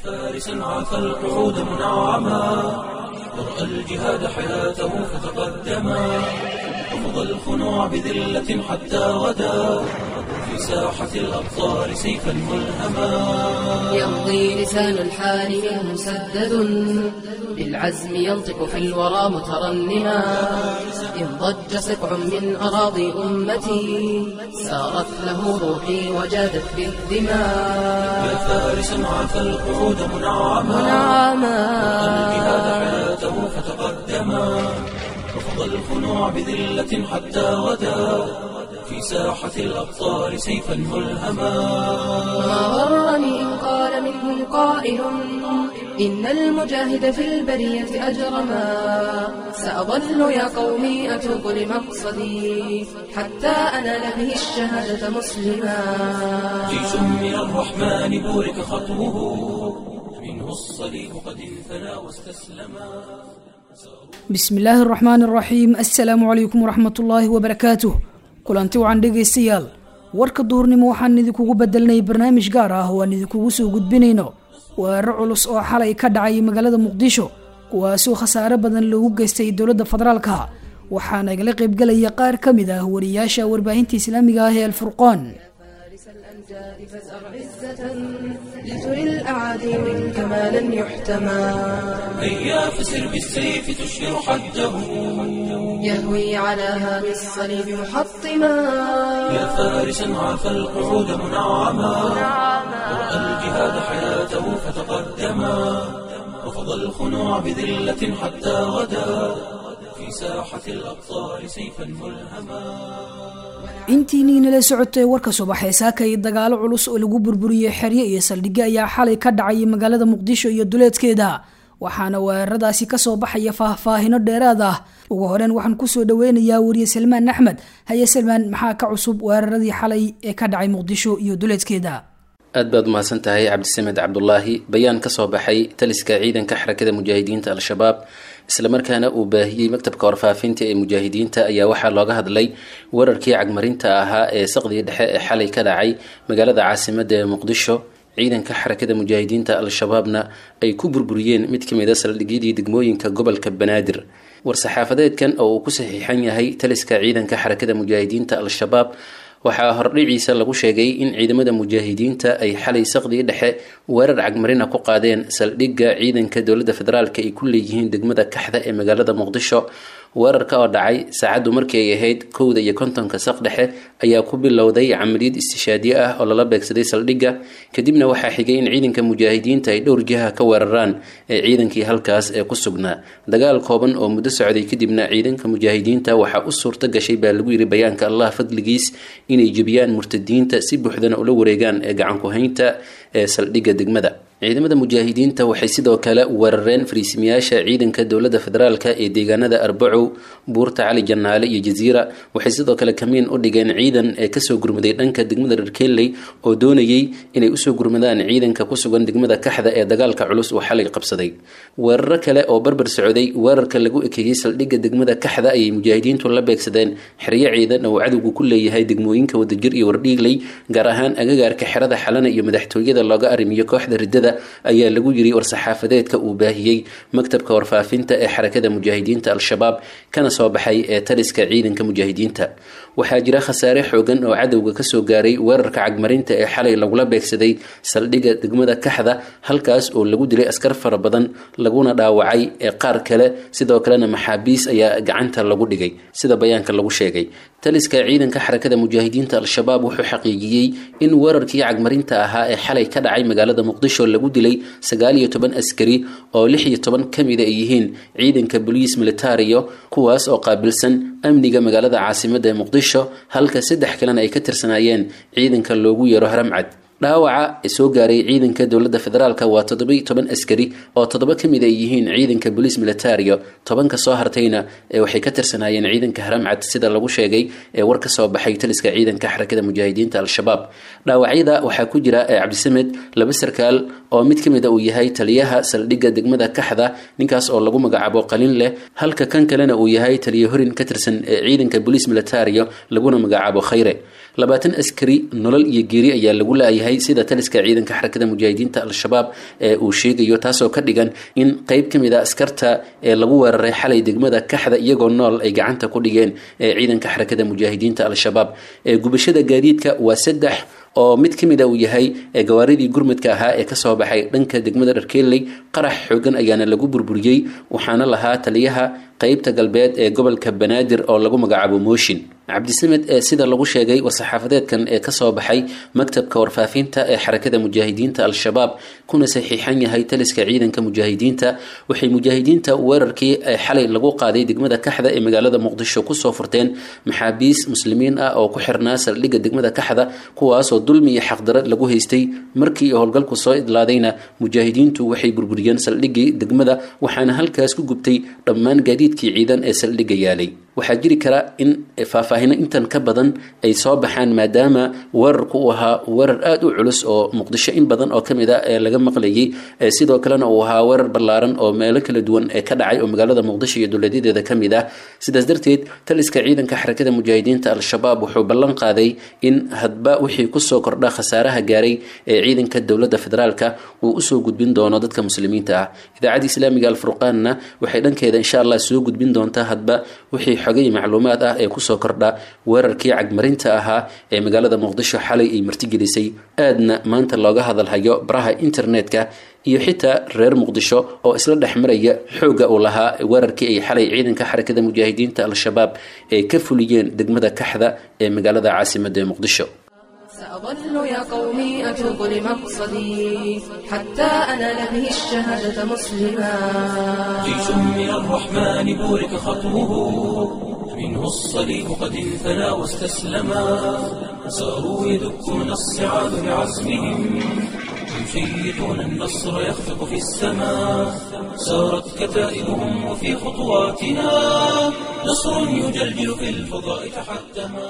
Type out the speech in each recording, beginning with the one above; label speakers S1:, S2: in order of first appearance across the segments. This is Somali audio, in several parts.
S1: فارسا عاف القعود منعما ورأى الجهاد حياته فتقدما رفض الخنوع بذلة حتى غدا في ساحة الأبطال سيفا ملهما
S2: يمضي لسان الحال منه مسدد بالعزم ينطق في الورى مترنما إن ضج سبع من أراضي أمتي سارت له روحي وجادت بالدماء
S1: يا فارسا عاف القعود منعما الجهاد حياته فتقدما رفض الخنوع بذلة حتى غدا في ساحة الأبطال سيفا ملهما
S2: ما غرني إن قال منهم قائل إن المجاهد في البرية أجرما سأظل يا قومي أتوب لمقصدي حتى أنال به الشهادة مسلما
S1: جيش من الرحمن بورك خطوه منه الصليب قد انثنى واستسلما
S3: bismi illaahi araxmaan araxiim assalaamu calaykum waraxmatullaahi wabarakaatuh kulanti wacan dhegaystayaal warka duhurnimo waxaan idinkugu bedelnay barnaamij gaar ah oo aan idinkugu soo gudbinayno weeraro culus oo xalay ka dhacay magaalada muqdisho kuwaasoo khasaare badan loogu geystay dowladda federaalka waxaana igala qaybgelaya qaar ka mid ah wariyaasha warbaahinta islaamiga ah ee alfurqaan
S2: الأمجاد فازأر عزة لتري الأعادي منك ما لن يحتمى
S1: هيا فسر بالسيف تشهر حده
S2: يهوي على هام الصليب محطما
S1: يا فارسا عاف القعود منعما ورأى الجهاد حياته فتقدما رفض الخنوع بذلة حتى غدا في ساحة الأبطال سيفا ملهما
S3: intiiniinala socotay warka subaxee saaka iyo dagaalo culus oo lagu burburiyey xeryo iyo saldhigyo ayaa xalay ka dhacay magaalada muqdisho iyo duleedkeeda waxaana weeraradaasi kasoo baxaya faahfaahino dheeraad ah ugu horeyn waxaan kusoo dhaweynayaa wariye salmaan axmed haye salmaan maxaa ka cusub weeraradii xalay ee ka dhacay muqdisho iyo duleedkeeda
S4: aad baad umahadsan tahay cabdisamed cabdulaahi bayaan kasoo baxay taliska ciidanka xarakada mujaahidiinta al-shabaab islamarkaana uu baahiyey maktabka warfaafinta ee mujaahidiinta ayaa waxaa looga hadlay weerarkii cagmarinta ahaa ee saqdii dhexe ee xalay ka dhacay magaalada caasimada ee muqdisho ciidanka xarakada mujaahidiinta al-shabaabna ay ku burburiyeen mid ka mid a saldhigyadii degmooyinka gobolka banaadir war-saxaafadeedkan oo uu ku saxiixan yahay taliska ciidanka xarakada mujaahidiinta al-shabaab waxaa hordhiciisa lagu sheegay in ciidamada mujaahidiinta ay xalay saqdii dhexe weerar cagmarina ku qaadeen saldhigga ciidanka dowladda federaalk ay ku leeyihiin degmada kaxda ee magaalada muqdisho weerarka oo dhacay saacaddu markii ay ahayd kowda iyo kontonka saq dhexe ayaa ku bilowday camaliyad istishaadiye ah oo lala beegsaday saldhigga kadibna waxaa xigay in ciidanka mujaahidiinta ay dhowr jiha ka weeraraan ee ciidankii halkaas ee ku sugnaa dagaal kooban oo muddo socday kadibna ciidanka mujaahidiinta waxaa u suurto gashay baa lagu yiri bayaanka allah fadligiis inay jebiyaan murtadiinta si buuxdana ula wareegaan ee gacanku-haynta ee saldhigga degmada ciidamada mujaahidiinta waxay sidoo kale weerareen fariisimayaasha ciidanka dowladda federaalk ee deegaanada arbacow buurta cali janaale iyo jaziira waxay sidoo kale kamiin u dhigeen ciidan ee kasoo gurmaday dhanka degmada rarkeley oo doonayay inay usoo gurmadaan ciidanka ku sugan degmada kaxda ee dagaalka culus uu xalay qabsaday weeraro kale oo barbar socday weerarka lagu ekeeyey saldhigga degmada kaxda ayay mujaahidiintu la beegsadeen xeryo ciidan oo cadowgu ku leeyahay degmooyinka wadajir iyo wardhiigley gaar ahaan agagaarka xerada xalana iyo madaxtooyada looga arrimiyo kooxda ridada ayaa lagu yiri war-saxaafadeedka uu baahiyey maktabka warfaafinta ee xarakada mujaahidiinta al-shabaab kana soo baxay ee taliska ciidanka mujaahidiinta waxaa jira khasaare xoogan oo cadowga kasoo gaaray weerarka cagmarinta ee xalay lagula beegsaday saldhigga degmada kaxda halkaas oo lagu dilay askar fara badan laguna dhaawacay ee qaar kale sidoo kalena maxaabiis ayaa gacanta lagu dhigay sida bayaanka lagu sheegay taliska ciidanka xarakada mujaahidiinta al-shabaab wuxuu xaqiijiyey in weerarkii cagmarinta ahaa ee xalay ka dhacay magaalada muqdisho lagu dilay sagaal iyo toban askari oo lix iyo toban ka mida ay yihiin ciidanka boliis militario kuwaas oo qaabilsan amniga magaalada caasimada ee muqdisho halka saddex kalena ay ka tirsanaayeen ciidanka loogu yeero haramcad dhaawaca soo gaaray ciidanka dowladda federaalk waa toddoba toban askari oo toddoba ka mid ay yihiin ciidanka boliis militario tobanka soo hartayna waxay ka tirsanaayeen ciidanka haramcad sida lagu sheegay ee war ka soo baxay taliska ciidanka xarakada mujaahidiinta al-shabaab dhaawacyada waxaa ku jira cabdisamed laba sarkaal oo mid ka mid a uu yahay taliyaha saldhigga degmada kaxda ninkaas oo lagu magacaabo qalin leh halka kan kalena uu yahay taliya horin ka tirsan ee ciidanka boliis militario laguna magacaabo khayre labaatan askari nolol iyo geeri ayaa lagu laayahay sida taliska ciidanka xarakada mujaahidiinta al-shabaab ee uu sheegayo taasoo ka dhigan in qeyb ka mid a askarta ee lagu weeraray xalay degmada kaxda iyagoo nool ay gacanta ku dhigeen ee ciidanka xarakada mujaahidiinta al-shabaab ee gubashada gaadiidka waa saddex oo mid ka mid a uu yahay gawaaridii gurmudka ahaa ee kasoo baxay dhanka degmada dharkeelley qarax xoogan ayaana lagu burburiyey waxaana lahaa taliyaha qeybta galbeed ee gobolka banaadir oo lagu magacaabo mooshin cabdisamed ee sida lagu sheegay war-saxaafadeedkan ee kasoo baxay maktabka warfaafinta ee xarakada mujaahidiinta al-shabaab kuna saxiixan yahay taliska ciidanka mujaahidiinta waxay mujaahidiinta weerarkii xalay lagu qaaday degmada kaxda ee magaalada muqdisho kusoo furteen maxaabiis muslimiin ah oo ku xirnaa saldhigga degmada kaxda kuwaasoo dulmi iyo xaqdaro lagu haystay markii howlgalku soo idlaadayna mujaahidiintu waxay burburiyeen saldhiggii degmada waxaana halkaas ku gubtay dhammaan gaadiidkii ciidan ee saldhigga yaalay waxaa jiri kara in faahfaahino intan ka badan ay soo baxaan maadaama weerarku uu ahaa weerar aada u culus oo muqdisho in badan oo kamid a ee laga maqlayay sidoo kalena uu ahaa weerar ballaaran oo meelo kala duwan ee ka dhacay oo magaalada muqdisho iyo dowladyadeeda ka mid ah sidaas darteed taliska ciidanka xarakada mujaahidiinta al-shabaab wuxuu ballan qaaday in hadba wixii kusoo kordha khasaaraha gaaray ee ciidanka dowladda federaalka uu usoo gudbin doono dadka muslimiinta ah idaacadda islaamiga alfurqaanna waxay dhankeeda insha allah soo gudbin doontaa hadba wixii xogay macluumaad ah ee kusoo kordha weerarkii cagmarinta ahaa ee magaalada muqdisho xalay ay martigelisay aadna maanta looga hadalhayo baraha internetka iyo xitaa reer muqdisho oo isla dhex maraya xoogga uu lahaa weerarkii ay xalay ciidanka xarakada mujaahidiinta al-shabaab ay ka fuliyeen degmada kaxda ee magaalada caasimadda ee muqdisho
S2: سأظل يا قومي أتوب لمقصدي حتى أنال به الشهادة مسلما
S1: جيش من الرحمن بورك خطوه منه الصليب قد انثنى واستسلما ساروا يدكون الصعاد بعزمهم يشيطون النصر يخفق في السماء سارت كتائبهم وفي خطواتنا نصر يجلجل في الفضاء تحتما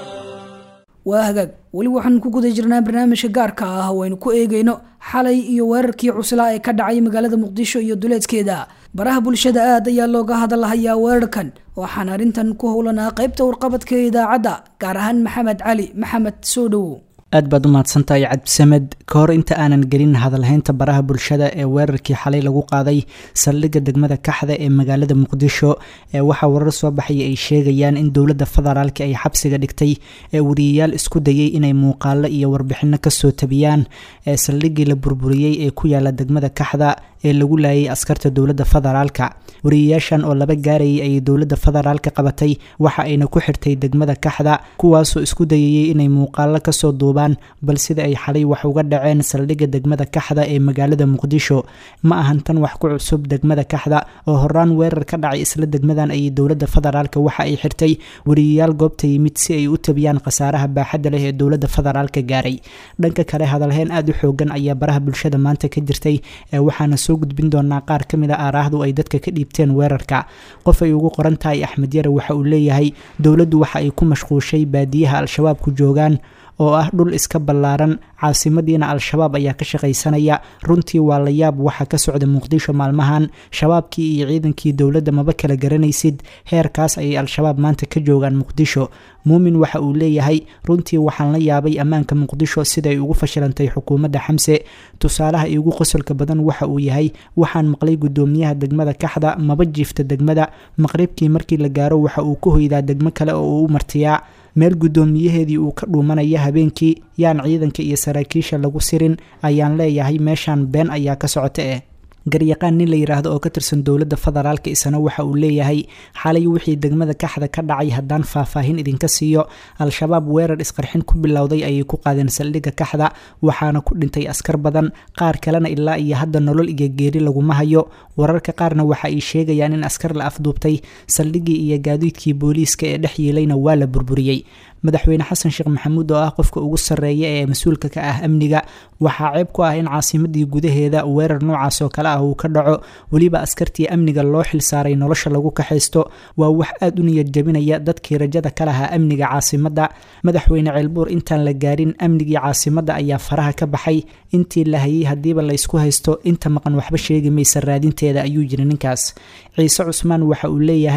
S3: waa hagaag weli waxaan ku guda jirnaa barnaamijka gaarka ah oo aynu ku eegayno xalay iyo weerarkii cuslaa ee ka dhacay magaalada muqdisho iyo duleedkeeda baraha bulshada aad ayaa looga hadalhayaa weerarkan waxaan arrintan ku howlanaa qaybta warqabadka ee idaacadda gaar ahaan maxamed cali maxamed soo dhowow
S5: aad baad u mahadsantahay cabdisamed ka hor inta aanan gelin hadalhaynta baraha bulshada ee weerarkii xalay lagu qaaday saldhigga degmada kaxda ee magaalada muqdisho ee waxaa warar soo baxaya ay sheegayaan in dowladda federaalka ay xabsiga dhigtay ee wariyayaal isku dayay inay muuqaalo iyo warbixino kasoo tabiyaan ee saldhiggii la burburiyey ee ku yaala degmada kaxda ee lagu laayay askarta dowladda federaalka wariyayaashan oo laba gaarayay ayay dowladda federaalka qabatay waxa ayna ku xirtay degmada kaxda kuwaasoo isku dayayay inay muuqaalo kasoo duubaan bal sida ay xalay wax uga dhaceen saldhigga degmada kaxda ee magaalada muqdisho ma ahan tan wax ku cusub degmada kaxda oo horaan weerar ka dhacay isla degmadan ayay dowladda federaalka waxa ay xirtay wariyayaal goobta yimid si ay u tabiyaan khasaaraha baaxadda leh ee dowladda federaalka gaaray dhanka kale hadalhayn aada u xoogan ayaa baraha bulshada maanta ka jirtay ee waxaana soo gudbin doonaa qaar ka mid a aaraahdu ay dadka ka dhiibteen weerarka qof ay ugu qoran tahay axmed yare waxa uu leeyahay dowladdu waxa ay ku mashquushay baadiyaha al-shabaabku joogaan oo ah dhul iska ballaaran caasimadiina al-shabaab ayaa ka shaqaysanaya runtii waa la yaab waxa ka socda muqdisho maalmahan shabaabkii iyo ciidankii dowladda maba kala garanaysid heerkaas ayay al-shabaab maanta ka joogaan muqdisho muumin waxa uu leeyahay runtii waxaan la yaabay ammaanka muqdisho siday ugu fashilantay xukuumadda xamse tusaalaha iigu qosolka badan waxa uu yahay waxaan maqlay guddoomiyaha degmada kaxda maba jiifta degmada maqribkii markii la gaaro waxa uu ka hoydaa degmo kale oo uu u martiyaa meel guddoomiyaheedii uu ka dhuumanaya habeenkii yaan ciidanka iyo saraakiisha lagu sirin ayaan leeyahay meeshaan been ayaa ka socota eh garyaqaan nin la yidhaahdo oo ka tirsan dowladda federaalka isna waxa uu leeyahay xalay wixii degmada kaxda ka dhacay haddaan faahfaahin idinka siiyo al-shabaab weerar isqarxin ku bilowday ayay ku qaadeen saldhigga kaxda waxaana ku dhintay askar badan qaar kalena ilaa iyo hadda nolol iyo geeri laguma hayo wararka qaarna waxa ay sheegayaan in askar la afduubtay saldhiggii iyo gaadiidkii booliiska ee dhex yiilayna waa la burburiyey madaxweyne xasan sheekh maxamuud oo ah qofka ugu sarreeya ee mas-uulka ka ah amniga waxaa ceeb ku ah in caasimadii gudaheeda weerar noocaas oo kale ah uu ka dhaco weliba askartii amniga loo xilsaaray nolosha lagu kaxaysto waa wax aada u niyad jabinaya dadkii rajada ka lahaa amniga caasimadda madaxweyne ceelbuur intaan la gaarin amnigii caasimadda ayaa faraha ka baxay intii la hayay haddiiba laysku haysto inta maqan waxba sheegi maysa raadinteeda ayuu yiri ninkaas ciise cusmaan waxa uu leeyahay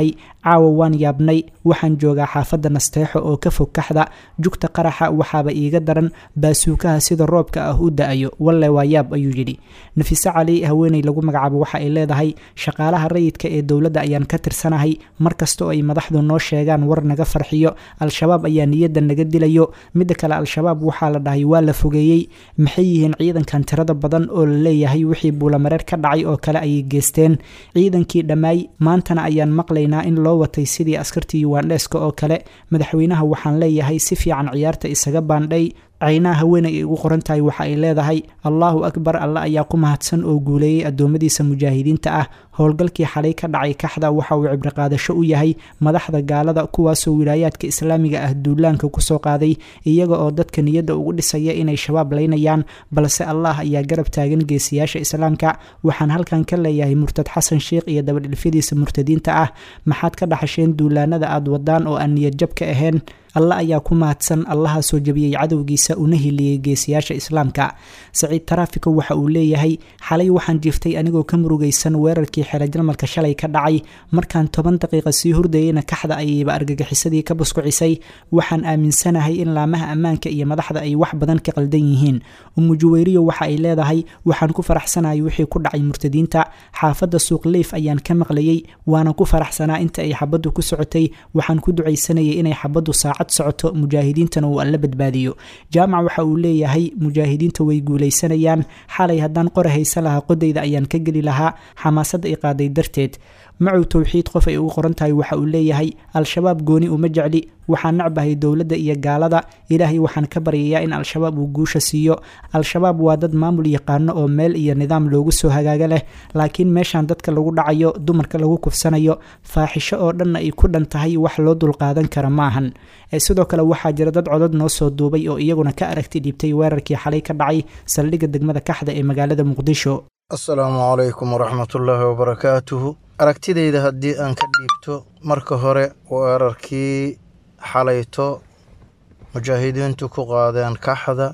S5: caawa waan yaabnay waxaan joogaa xaafadda nasteexo oo ka fog kaxda jugta qaraxa waxaaba iiga daran baasuukaha sida roobka ah u da-ayo walle waa yaab ayuu yidhi nafiise cali haweeney lagu magacaabo waxa ay leedahay shaqaalaha rayidka ee dowladda ayaan ka tirsanahay mar kasta oo ay madaxdu noo sheegaan war naga farxiyo al-shabaab ayaa niyadda naga dilayo midda kale al-shabaab waxaa la dhahay waa la fogeeyey maxay yihiin ciidankan tirada badan oo la leeyahay wixii buulamareer ka dhacay oo kale ayay geesteen ciidankii dhammaay maantana ayaan maqlaynaa in loo watay sidii askartii yuwandheska oo kale madaxweynaha waxaan leeyahay si fiican ciyaarta isaga baandhay caynaha haweeney ay ugu qoran tahay waxa ay leedahay allaahu akbar alle ayaa ku mahadsan oo guuleeyey addoommadiisa mujaahidiinta ah howlgalkii xalay ka dhacay kaxda waxa uu cibriqaadasho u yahay madaxda gaalada kuwaasoo wilaayaadka islaamiga ah duulaanka kusoo qaaday iyaga oo dadka niyadda ugu dhisaya inay shabaab laynayaan balse allah ayaa garab taagan geesiyaasha islaamka waxaan halkan ka leeyahay murtad xasan sheikh iyo dabadhilfyadiisa murtadiinta ah maxaad ka dhaxasheen duulaanada aad wadaan oo aan niyadjab ka ahayn alle ayaa ku mahadsan allaha soo jabiyey cadowgiisa una hiliyey geesiyaasha islaamka saciid taraafiko waxa uu leeyahay xalay waxaan jiiftay anigoo ka murugaysan weerarkii xeerajalmalka shalay ka dhacay markaan toban daqiiqa sii hurdayeyna kaxda ayayba argagixisadii ka buskucisay waxaan aaminsanahay in laamaha ammaanka iyo madaxda ay wax badan ka qaldan yihiin umu juweyriyo waxa ay leedahay waxaan ku faraxsanahay wixii ku dhacay murtadiinta xaafadda suuq leyf ayaan ka maqlayey waana ku faraxsanaa inta ay xabaddu ku socotay waxaan ku ducaysanayay inay xabaddu saacad socoto mujaahidiintana uu alla badbaadiyo jaamac waxa uu leeyahay mujaahidiinta way guulaysanayaan xalay haddaan qora haysa lahaa qodayda ayaan ka geli lahaa xamaasadda i qaaday darteed macow towxiid qof ay ugu qoran tahay waxa uu leeyahay al-shabaab gooni uma jecli waxaan nacbahay dowladda iyo gaalada ilaahay waxaan ka baryayaa in al-shabaab uu guusha siiyo al-shabaab waa dad maamul yaqaano oo meel iyo nidaam loogu soo hagaaga leh laakiin meeshaan dadka lagu dhacayo dumarka lagu kufsanayo faaxisho oo dhanna ay ku dhan tahay wax loo dulqaadan kara maahan sidoo kale waxaa jira dad codod noo soo duubay oo iyaguna ka aragti dhiibtay weerarkii xalay ka dhacay saldhigga degmada kaxda ee magaalada muqdisho
S6: assalaamu calaykum waraxmatullaahi wabarakaatuhu aragtidayda haddii aan ka dhiibto marka hore weerarkii xalayto mujaahidiintu ku qaadeen kaxda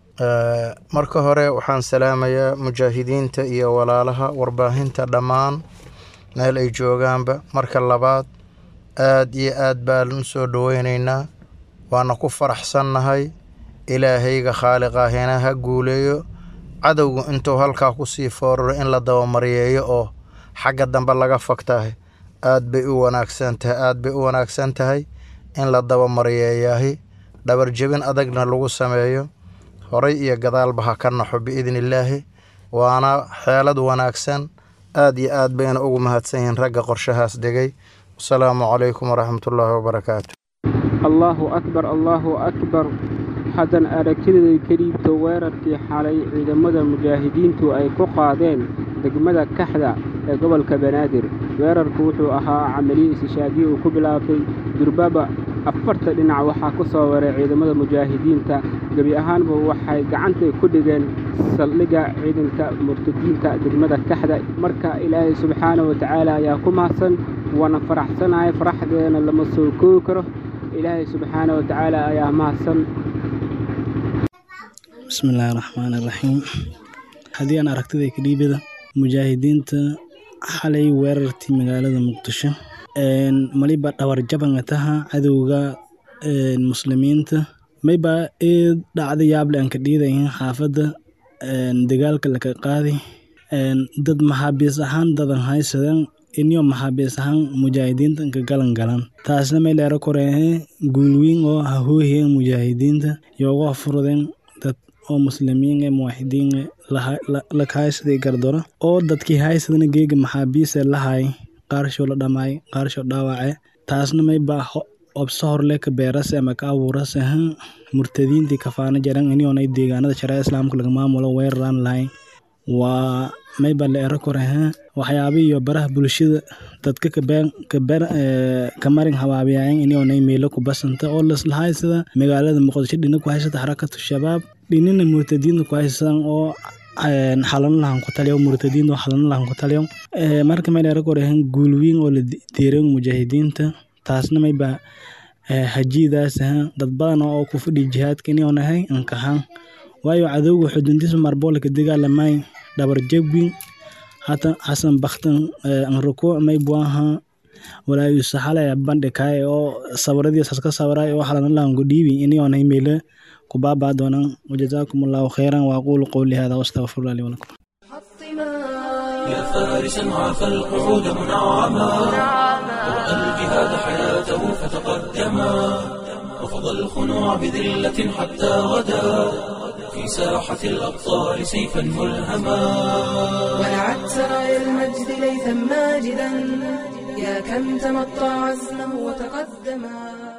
S6: marka hore waxaan salaamayaa mujaahidiinta iyo walaalaha warbaahinta dhammaan meel ay joogaanba marka labaad aad iyo aad baan u soo dhoweynaynaa waana ku faraxsannahay ilaahayga khaaliqaahina ha guuleeyo cadowgu intuu halkaa kusii fooraro in la dabamaryeeyo oo xagga dambe laga fogtahay aad bay u wanaagsan tahay aad bay u wanaagsan tahay in la dabamaryeeyahay dhabarjebin adagna lagu sameeyo horay iyo gadaalba ha ka naxo biidni illaahi waana xeelad wanaagsan aad iyo aad bayna ugu mahadsan yihiin ragga qorshahaas degay wasalaamu calaykum waraxmatullaahi wabarakaatu
S7: allaahu akbar allaahu akbar haddan aragtidaday ka dhiibto weerarkii xalay ciidamada mujaahidiintu ay ku qaadeen degmada kaxda ee gobolka banaadir weerarku wuxuu ahaa camaliye isishaadiye uu ku bilaabtay durbaba afarta dhinac waxaa ku soo waray ciidamada mujaahidiinta gebi ahaanba waxay gacantay ku dhigeen saldhigga ciidanka murtadiinta degmada kaxda marka ilaahay subxaana wa tacaala ayaa ku mahadsan waana faraxsanahay faraxdeena lama soo koogi karo ilaahay subxaana wa tacaala ayaa mahadsan
S8: bismillaahi raxmaani raxiim haddii aan aragtiday ka dhiibada mujaahidiinta xalay weerartii magaalada muqdisho maliba dhawar jabanga taha cadowga muslimiinta mayba eed dhacda yaable aan ka dhiidayin xaafadda dagaalka laka qaadi dad maxaabiis ahaan dadan haysadan inyo maxaabiis ahaan mujaahidiinta ka galan galan taasna may dheero koreehe guulwiin oo hahoohiyeen mujaahidiinta yooga furudeen dad oo muslimiin ee muwaxidiin laka haysaday gardaro oo dadkii haysadana geega maxaabiise lahay qaarshoo la dhamaay qaarshoo dhaawace taasna may baa obso horle ka beerase ama ka abuurase murtadiintii kafaana jaran inyoonay deegaanada shareeca islaamka laga maamulo weeraraan lahayn waa mayba la ero korehe waxyaabihiyo baraha bulshada dadka ka marin habaabiyayan inyoonay meelo ku basanta oo laslahaysada magaalada muqdisho dhina ku haysata xarakatu shabaab dhinina murtadiinta ku haysadan oo xalano lahan ku taliyo murtadiinta oo xalano lahan ku taliyo marka may dheero korehe guulwiin oo la deeran mujaahidiinta taasna mayba hajiidaas dad badan oo ku fadhi jihaadka inoonahay ankahan waayo cadowga xuduntiisa marboolka dagaalamay dhabar jabwin hata hasan baktan anrukuuc maybuaha walaayusa xale bandhikaay oo sawiradiisas ka sawiray oo xalanalaanku dhiibi iniyoona imeyle ku baabaa doonaan wajazaakum allahu khayran waaqulu qowli hada wastaqfirullah li walakum
S1: يا فارسا عاف القعود منعما ورأى الجهاد حياته فتقدما رفض الخنوع بذلة حتى غدا في ساحة الأبطال سيفا ملهما
S2: ولعت سرايا المجد ليثا ماجدا يا كم تمطى عزمه وتقدما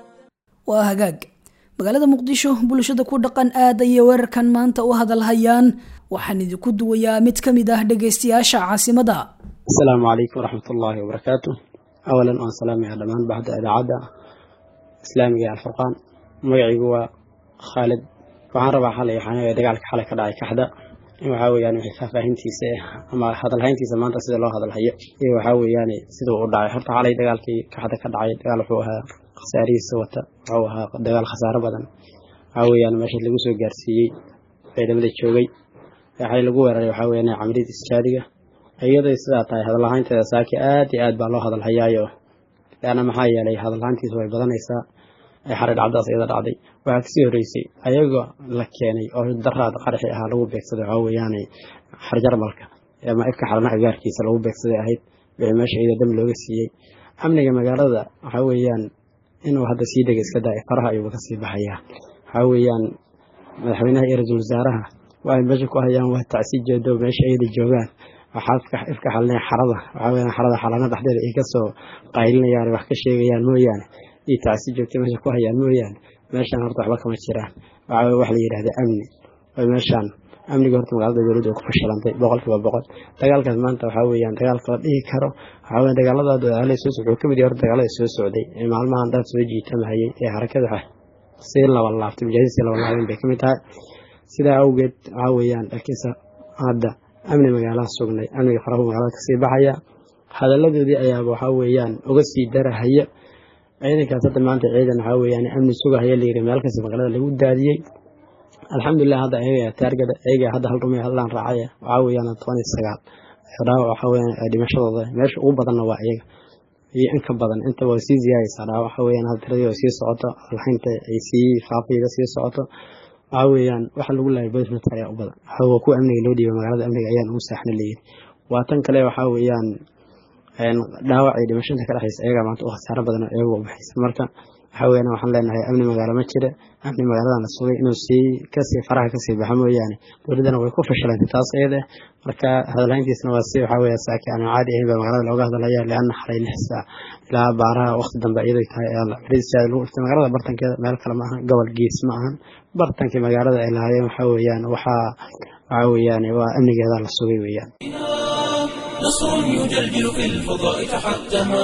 S3: waa hagaag magaalada muqdisho bulshada ku dhaqan aad ayay weerarkan maanta u hadalhayaan waxaan idinku duwayaa mid ka mid ah dhegaystayaasha caasimada
S9: asalaamu calaykum waraxmat ullaahi wabarakaatu awalan waan salaamayaa dhammaan baxda idaacadda islaamiga ee alfurqaan magacaygu waa khaalid waxaan rabaa xalay waxaan dagaalka xalay ka dhacay kaxda in waxaa weeyaan wixii faahfaahintiisa ama hadalhayntiisa maanta sida loo hadalhayo iyo waxaa weeyaan sida uu u dhacay horta xalay dagaalkii kaxda ka dhacay dagaal wuxuu ahaa khasaarihiisa wata wuxuu ahaa dagaal khasaaro badan waxaa weeyaan meesha lagu soo gaarsiiyey ciidamada joogay waxay lagu weeraray waxaa weeyaan camaliyada isjaadiga iyadoo sidaa tahay hadalhaynteeda saaki aad iyo aad baa loo hadalhayaayo leanna maxaa yeelay hadalhayntiisa way badanaysaa xaray dhacdaas iyada dhacday waxaa kasii horeysay ayagoo la keenay oo daraad qaraxi ahaa lagu beegsaday waxaa weeyaan xarjarmalka ama ifka xalana agaarkiisa lagu beegsaday ahayd wixii meesha iyada dam looga siiyey amniga magaalada waxaa weeyaan inuu hadda sii dega iska daay faraha ayuuba kasii baxayaa waxaa weeyaan madaxweynaha iyo ra-iisul wasaaraha waxay meesha ku hayaan waa tacsi jeedo meesha iyada joogaan waxaa ifka xalinaya xarada waxaa weeyaan xarada xalana dhexdeeda ay kasoo qaylinayaan wax ka sheegayaan mooyaane iyo tacsi joogta meesha ku hayaan mooyaane meeshaan horta waxba kama jiraan waxaa wax la yidhahda amni way meeshaan amniga horta magaalada dowladda ay ku fashilantay boqolkiiba boqol dagaalkaas maanta waxaa weeyaan dagaalka la dhihi karo waxaa weeyaan dagaalada dagaalada soo socday wuxuu kamid yahay horta dagaalada soo socday ee maalmahan dad soo jiitamahayay ee harakada si laba laaftay mujaahidiin si laba laabeen bay kamid tahay sidaa awgeed waxaa weeyaan laakiinse hadda amni magaalaha sugnay amniga farahu magaalada kasii baxaya hadaladoodii ayaaba waxaa weeyaan uga sii darahaya ciidankaas hadda maanta ciidan waxaa weeyaan amni sugahaya layiri meel kasta magaalada lagu daadiyey alxamdulilah hadda ayaga taargada ayaga hadda hal rumay hallaan raacay waxaa weeyaan toban iyo sagaal dhaawac waxaa weeyaan dhimashadooda meesha ugu badanna waa iyaga iyo in ka badan inta waa sii ziyaadaysaa dhaawac waxaa weeyaan hadda tiradii oo sii socoto alxaynta ay sii faafiyada sii socoto waxaa weeyaan waxa lagu laayay bolis military ayaa u badan waxaa waa kuwa amniga loo dhiibay magaalada amniga ayaan ugu saaxna leeyihin waa tan kale waxaa weeyaan dhaawac iyo dhimashada ka dhexaysa ayagaa maanta u khasaaro badan oo iyaga u baxaysa marka waxaa weeyaan waxaan leenahay amni magaalo ma jira amni magaaladana sugay inuu sii kasii faraha kasii baxa mooyaane dowladdana way ku fashilantay taas iyada marka hadalhayntiisna waa si waxaa weeya saaki aan caadi ahayn baa magaalada looga hadlaya leanna xalay lix saac ilaa baaraha waqti dambe iyadoo tahay ayaa ciidsiyaada lagu dhiftay magaalada bartankeeda meel kale ma ahan gobol gees ma ahan bartankii magaalada ay lahaayeen waxaa weeyaan waxaa waxaa weeyaan waa amnigeeda la sugay weeyaan
S1: نصر يجلجل في الفضاء تحتما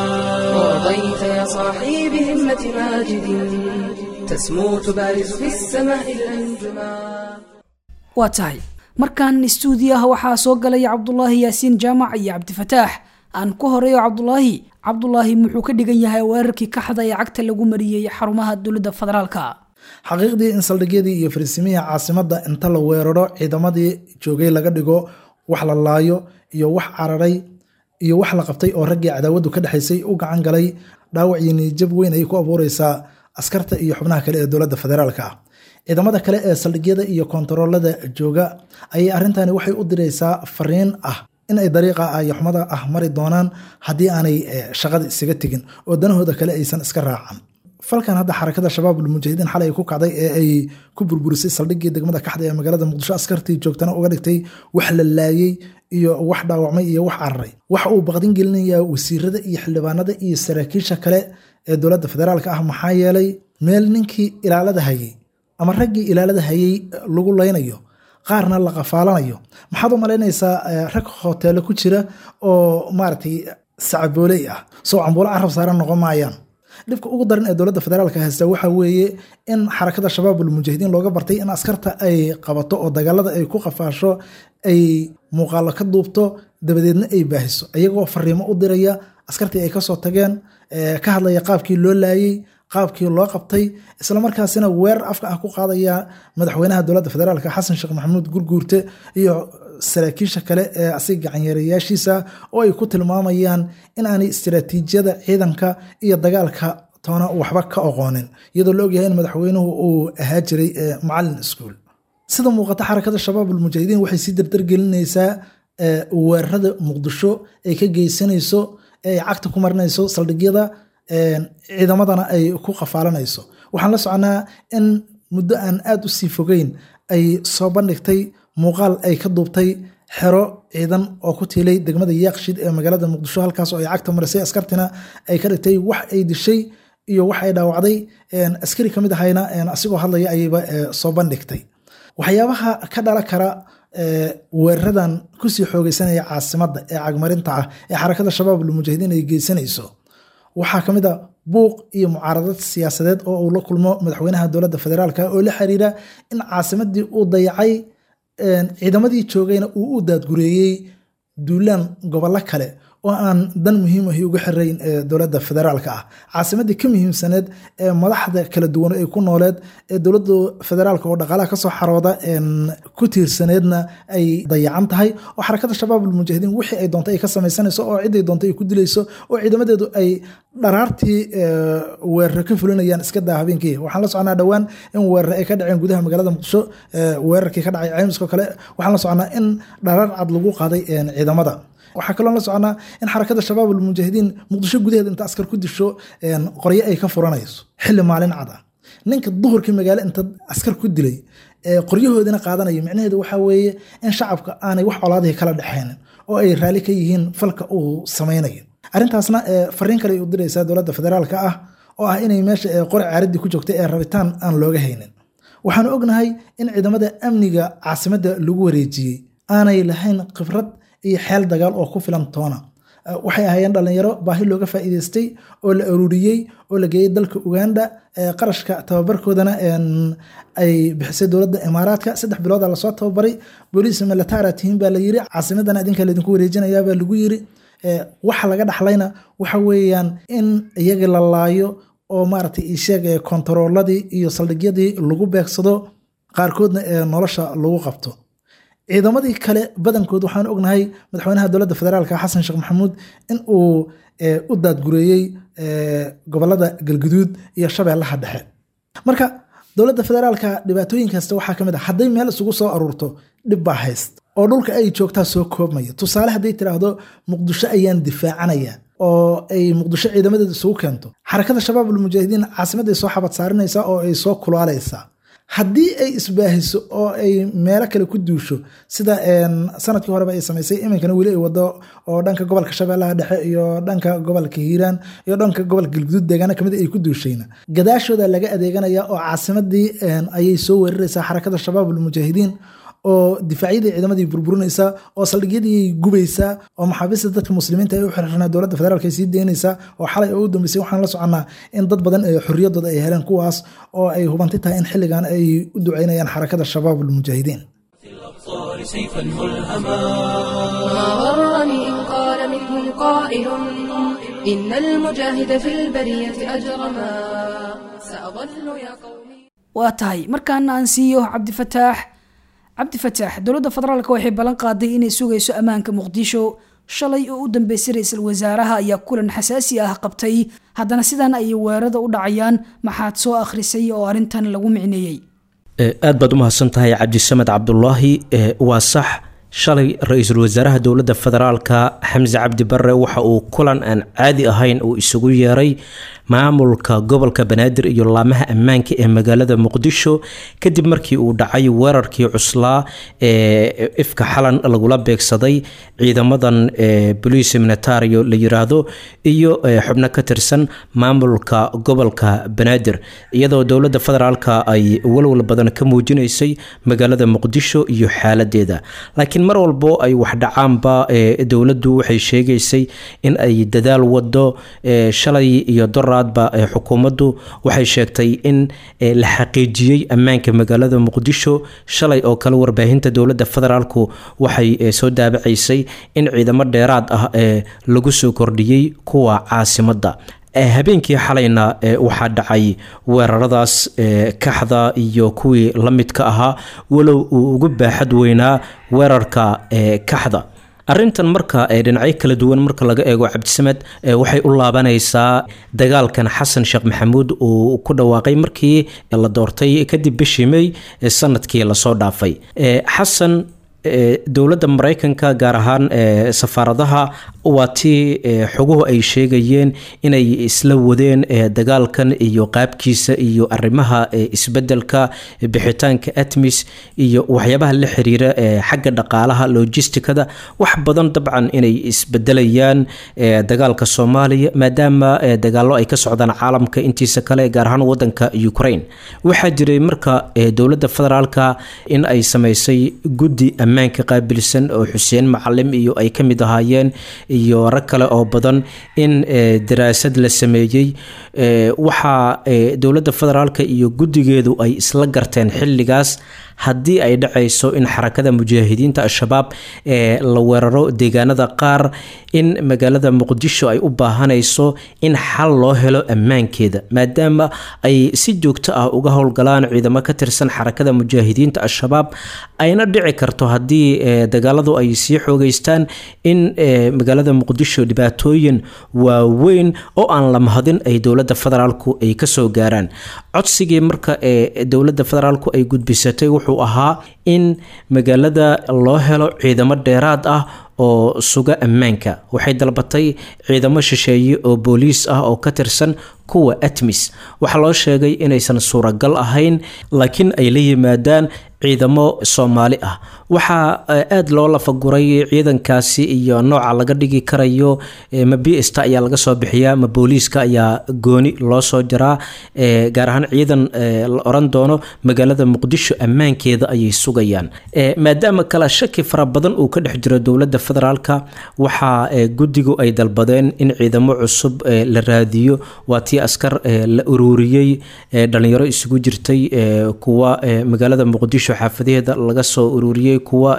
S2: ورضيت يا صاحي بهمة ماجد تسمو تبارز في السماء الأنجما
S3: waa tahay markan istuudiyaha waxaa soo galaya cabdulaahi yaasiin jaamac iyo cabdifataax aan ku horeeyo cabdulaahi cabdulaahi muxuu ka dhigan yahay weerarkii kaxda ee cagta lagu mariyey xarumaha dowladda federaalka
S10: xaqiiqdii in saldhigyadii iyo farisimihii caasimadda inta la weeraro ciidamadii joogay laga dhigo wax la laayo iyo wax cararay iyo wax la qabtay oo raggii cadaawadu ka dhexaysay u gacan galay dhaawac iyo niyijab weyn ayay ku abuureysaa askarta iyo xubnaha kale ee dowladda federaalka ah ciidamada kale ee saldhigyada iyo kontaroolada jooga ayay arrintani waxay u diraysaa fariin ah in ay dariiqa ayaxumada ah mari doonaan haddii aanay shaqada isaga tegin oo danahooda kale aysan iska raacan falkan hadda xarakada shabaabul mujaahidiin xalay ku kacday ee ay ku burburisay saldhiggii degmada kaxda ee magaalada muqdisho askartii joogtana uga dhigtay wax la laayey iyo wax dhaawacmay iyo wax cararay waxa uu baqdin gelinayaa wasiirada iyo xildhibaanada iyo saraakiisha kale ee dowladda federaalka ah maxaa yeelay meel ninkii ilaalada hayay ama raggii ilaalada hayay lagu laynayo qaarna la qafaalanayo maxaad u malaynaysaa rag hoteelo ku jira oo maaragtay sacabooley ah soo cambuulo carab saaran noqon maayaan dhibka ugu daran ee dowladda federaalka haysta waxa weeye in xarakada shabaabul mujaahidiin looga bartay in askarta ay qabato oo dagaalada ay ku qafaasho ay muuqaalo ka duubto dabadeedna ay baahiso iyagoo fariimo u diraya askartii ay kasoo tageen ka hadlaya qaabkii loo laayey qaabkii loo qabtay islamarkaasina weerar afka ah ku qaadaya madaxweynaha dowladda federaalk xasan sheekh maxamuud gurguurte iyo saraakiisha kale ee asiga gacanyareyaashiisa oo ay ku tilmaamayaan in aanay istiraatiijiyada ciidanka iyo dagaalka toona waxba ka oqoonin iyadoo la ogyahay in madaxweynuhu uu ahaa jiray macalin iskuul sida muuqata xarakada shabaab almujaahidiin waxay sii dardargelinaysaa weerarada muqdisho ay ka geysanayso ay cagta ku marinayso saldhigyada ciidamadana ay ku qafaalanayso waxaan la soconaa in muddo aan aad u sii fogeyn ay soo bandhigtay muuqaal ay ka duubtay xero ciidan oo ku tiilay degmada yaaqshid ee magaalada muqdisho halkaas oo ay cagta marisay askartina ay ka dhigtay wax ay dishay iyo wax ay dhaawacday askari kamid ahayna asigoo hadlaya ayayba soo bandhigtay waxyaabaha ka dhala kara weeraradan kusii xoogeysanaya caasimadda ee cagmarinta ah ee xarakada shabaab almujaahidiin ay geysanayso waxaa ka mid a buuq iyo mucaaradad siyaasadeed oo uu la kulmo madaxweynaha dowladda federaalk oo la xiriira in caasimadii uu dayacay ciidamadii joogayna uu u daadgureeyey duulaan gobollo kale oo aan dan muhiimahi uga xirayn dowladda federaalk ah caasimadii ka muhiimsaneed ee madaxda kala duwan ay ku nooleed ee dowladda federaalk oo dhaqaalaha kasoo xarooda ku tiirsaneedna ay dayacan tahay oo xarakada shabaab almujaahidiin wixii ay doonta ay ka samaysanayso oo ciday doonta ay ku dilayso oo ciidamadeedu ay dharaartii weeraro ka fulinayaan iska daa habeenkii waxaan la soconaa dhowaan in weeraro ay ka dhaceen gudaha magaalada muqdisho weerarkii ka dhacay caymiskoo kale waxaan la soconaa in dharaar cad lagu qaaday ciidamada waxaa kaloo la soconaa in xarakada shabaab almujaahidiin muqdisho gudaheeda inta askar ku disho qoryo ay ka furanayso xilli maalin cad ah ninka duhurkii magaalo inta askar ku dilay qoryahoodina qaadanaya micnaheedu waxaa weeye in shacabka aanay wax colaadihii kala dhexaynin oo ay raalli ka yihiin falka uu samaynayo arrintaasna fariin kale ay u diraysaa dowladda federaalka ah oo ah inay meesha qori caaradii ku joogtay ee rabitaan aan looga haynin waxaanu ognahay in ciidamada amniga caasimadda lagu wareejiyey aanay lahayn khibrad iyo xeel dagaal oo ku filan toona waxay ahaayeen dhalinyaro baahi looga faa'iideystay oo la aruuriyey oo la geeyey dalka uganda qarashka tababarkoodana ay bixisay dowladda imaaraadka saddex bilooda lasoo tababaray booliis militara tihiin baa la yiri caasimadana idinka laydinku wareejinayaa baa lagu yiri waxa laga dhaxlayna waxa weeyaan in iyagii la laayo oo maaragtay isheeg kontarooladii iyo saldhigyadii lagu beegsado qaarkoodna ee nolosha lagu qabto ciidamadii kale badankood waxaan ognahay madaxweynaha dowladda federaalk xasan sheekh maxamuud in uu u daadgureeyey gobolada galguduud iyo shabeellaha dhexe marka dowladda federaalka dhibaatooyinkaasta waxaa ka mid a hadday meel isugu soo aruurto dhib baa hayst oo dhulka ay joogtaa soo koobmaya tusaale hadday tiraahdo muqdisho ayaan difaacanaya oo ay muqdisho ciidamadeeda isugu keento xarakada shabaab almujaahidiin caasimadday soo xabad saarinaysaa oo ay soo kulaalaysaa haddii ay isbaahiso oo ay meelo kale ku duusho sida sanadkii horeba ay samaysay iminkana weli ay wado oo dhanka gobolka shabeellaha dhexe iyo dhanka gobolka hiiraan iyo dhanka gobolka galguduud deegaana kamid ay ku duushayna gadaashooda laga adeeganaya oo caasimadii ayay soo weeraraysaa xarakada shabaab almujaahidiin oo difaacyadii ciidamadii burburinaysaa oo saldhigyadii gubaysaa oo maxaabiista dadka muslimiinta ay u xirxirnaa dowladda federaalk ay sii deynaysaa oo xalay oo u dambeysay waxaan la soconnaa in dad badan ee xorriyaddooda ay heleen kuwaas oo ay hubanti tahay in xilligan ay u ducaynayaan xarakada shabaab almujaahidiin
S1: سيفا ملهما
S2: ما غرني إن قال منهم قائل إن المجاهد في البرية أجرما سأظل يا قومي
S3: waa tahay markaana aan siiyo cabdifataax cabdifataax dowladda federaalk waxay ballan qaaday inay sugayso ammaanka muqdisho shalay oo u dambeysay ra-iisul wasaaraha ayaa kulan xasaasi ah qabtay haddana sidan ayay weerarada u dhacayaan maxaad soo akhrisay oo arrintan lagu micneeyey
S11: aad baad u mahadsan tahay cabdisamed cabdulaahi waa sax shalay ra-iisul wasaaraha dowladda federaalka xamse cabdi bare waxa uu kulan aan caadi ahayn uu isugu yeeray maamulka gobolka banaadir iyo laamaha ammaanka ee magaalada muqdisho kadib markii uu dhacay weerarkii cuslaa ee ifka xalan lagula beegsaday ciidamadan boliis militario la yiraahdo iyo xubno ka tirsan maamulka gobolka banaadir iyadoo dowladda federaalka ay walwal badan ka muujinaysay magaalada muqdisho iyo xaaladeeda laakiin mar walbo ay wax dhacaanba dowladdu waxay sheegaysay in ay dadaal wado shalay iyo dora xukuumaddu waxay sheegtay in la xaqiijiyey ammaanka magaalada muqdisho shalay oo kale warbaahinta dowladda federaalku waxay soo daabacaysay in ciidamo dheeraad ah ee lagu soo kordhiyey kuwa caasimadda habeenkii xalayna waxaa dhacay weeraradaas kaxda iyo kuwii la midka ahaa walow uu ugu baaxad weynaa weerarka kaxda arrintan marka dhinacyo kala duwan marka laga eego cabdisamed waxay u laabanaysaa dagaalkan xasan sheekh maxamuud uu ku dhawaaqay markii la doortay kadib bishii mey sanadkii lasoo dhaafay xasan dowladda mareykanka gaar ahaan safaaradaha waa tii xoguhu ay sheegayeen inay isla wadeen dagaalkan iyo qaabkiisa iyo arrimaha isbedelka bixitaanka atmis iyo waxyaabaha la xiriira xagga dhaqaalaha logisticada wax badan dabcan inay isbedelayaan dagaalka soomaaliya maadaama dagaalo ay ka socdaan caalamka intiisa kale gaar ahaan wadanka ukraine waxaa jiray marka dowladda federaalka in ay sameysay guddi ammaanka qaabilsan oo xuseen macalim iyo ay ka mid ahaayeen iyo rag kale oo badan in daraasad la sameeyey waxaa dowladda federaalka iyo guddigeedu ay isla garteen xilligaas haddii ay dhacayso in xarakada mujaahidiinta al-shabaab la weeraro deegaanada qaar in magaalada muqdisho ay u baahanayso in xal loo helo ammaankeeda maadaama ay si joogto ah uga howlgalaan ciidamo ka tirsan xarakada mujaahidiinta al-shabaab ayna dhici karto haddii dagaaladu ay sii xoogeystaan in magaalada muqdisho dhibaatooyin waaweyn oo aan la mahadin ay dowladda federaalku ay kasoo gaaraan codsigii marka ee dowladda federaalku ay gudbisatay wuxuu ahaa in magaalada loo helo ciidamo dheeraad ah oo suga ammaanka waxay dalbatay ciidamo shisheeye oo booliis ah oo ka tirsan kuwa atmis waxaa loo sheegay inaysan suuragal ahayn laakiin ay la yimaadaan ciidamo soomaali ah waxaa aada loo lafaguray ciidankaasi iyo nooca laga dhigi karayo ma bsta ayaa laga soo bixiyaa ma booliiska ayaa gooni loo soo jaraa gaar ahaan ciidan la oran doono magaalada muqdisho ammaankeeda ayay sugayaan maadaama kale shaki fara badan uu ka dhex jiro dowladda federaalka waxaa guddigu ay dalbadeen in ciidamo cusub la raadiyo waa tii askar la uruuriyey dhalinyaro isugu jirtay kuwa magaalada muqdisho xaafadaheeda laga soo ururiyey kuwa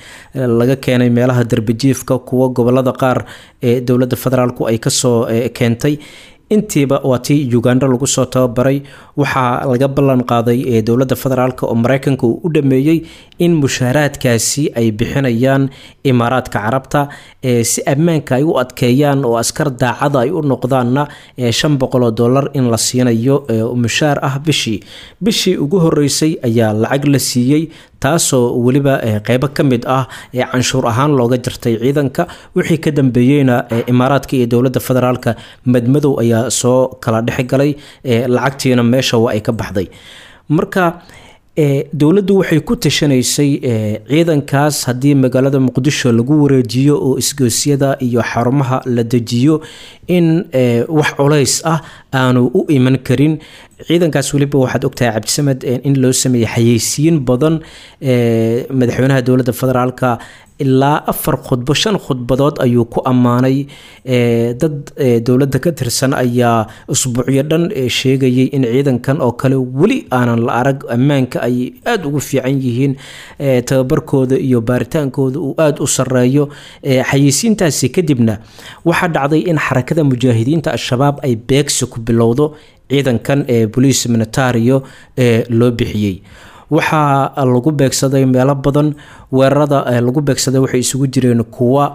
S11: laga keenay meelaha darbijiifka kuwa gobolada qaar ee dowladda federaalku ay kasoo keentay intiiba waa tii uganda lagu soo tababaray waxaa laga ballan qaaday dowladda federaalk oo mareykanka uu u dhameeyey in mushaaraadkaasi ay bixinayaan imaaraadka carabta si ammaanka ay u adkeeyaan oo askar daacada ay u noqdaanna shan boqoloo dollar in la siinayo mushaar ah bishii bishii ugu horeysay ayaa lacag la siiyey taasoo weliba qeybo ka mid ah ee canshuur ahaan looga jartay ciidanka wixii ka dambeeyeyna imaaraadka iyo dowladda federaalka madmadow ayaa soo kala dhexgalay lacagtiina meesha waa ay ka baxday marka dowladdu waxay ku tashanaysay ciidankaas haddii magaalada muqdisho lagu wareejiyo oo isgoosyada iyo xarumaha la dejiyo in wax culays ah aanu u iman karin ciidankaas weliba waxaad ogtahay cabdisamed in loo sameeyey xayeysiin badan madaxweynaha dowladda federaalka ilaa afar khudbo shan khudbadood ayuu ku ammaanay dad dowladda ka tirsan ayaa usbuucyo dhan sheegayay in ciidankan oo kale weli aanan la arag ammaanka ay aada ugu fiican yihiin tababarkooda iyo baaritaankooda uu aada u sareeyo xayeysiintaasi kadibna waxaa dhacday in xarakada mujaahidiinta al-shabaab ay beegsi ku bilowdo ciidankan ee boliis militario ee loo bixiyey waxaa lagu beegsaday meelo badan weerarada lagu beegsaday waxay isugu jireen kuwa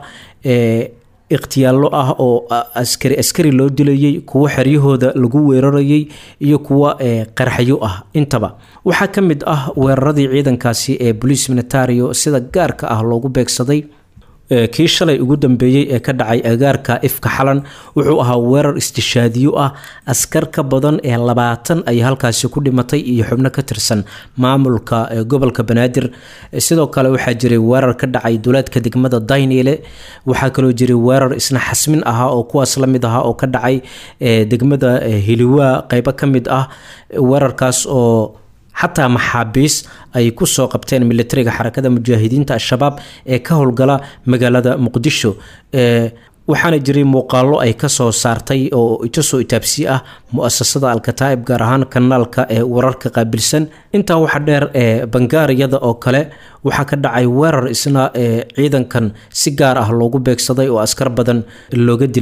S11: ikhtiyaallo ah oo askari askari loo dilayay kuwo xeryahooda lagu weerarayay iyo kuwa qaraxyo ah intaba waxaa ka mid ah weeraradii ciidankaasi ee boliis militario sida gaarka ah loogu beegsaday kii shalay ugu dambeeyey ee ka dhacay agaarka ifka xalan wuxuu ahaa weerar istishaadiyo ah askar ka badan ee labaatan ay halkaasi ku dhimatay iyo xubno ka tirsan maamulka gobolka banaadir sidoo kale waxaa jiray weerar ka dhacay duleedka degmada daynile waxaa kaloo jiray weerar isna xasmin ahaa oo kuwaas la mid ahaa oo ka dhacay degmada hiliwaa qeybo ka mid ah weerarkaas oo xataa maxaabiis ay kusoo qabteen militariga xarakada mujaahidiinta al-shabaab ee ka howlgala magaalada muqdisho waxaana jiray muuqaalo ay kasoo saartay oo itasoo itaabsi ah mu-asasada alkataa'ib gaar ahaan kanaalka ee wararka qaabilsan intaa waxaa dheer ee bangaariyada oo kale waxaa ka dhacay weerar isna ee ciidankan si gaar ah loogu beegsaday oo askar badan looga dilay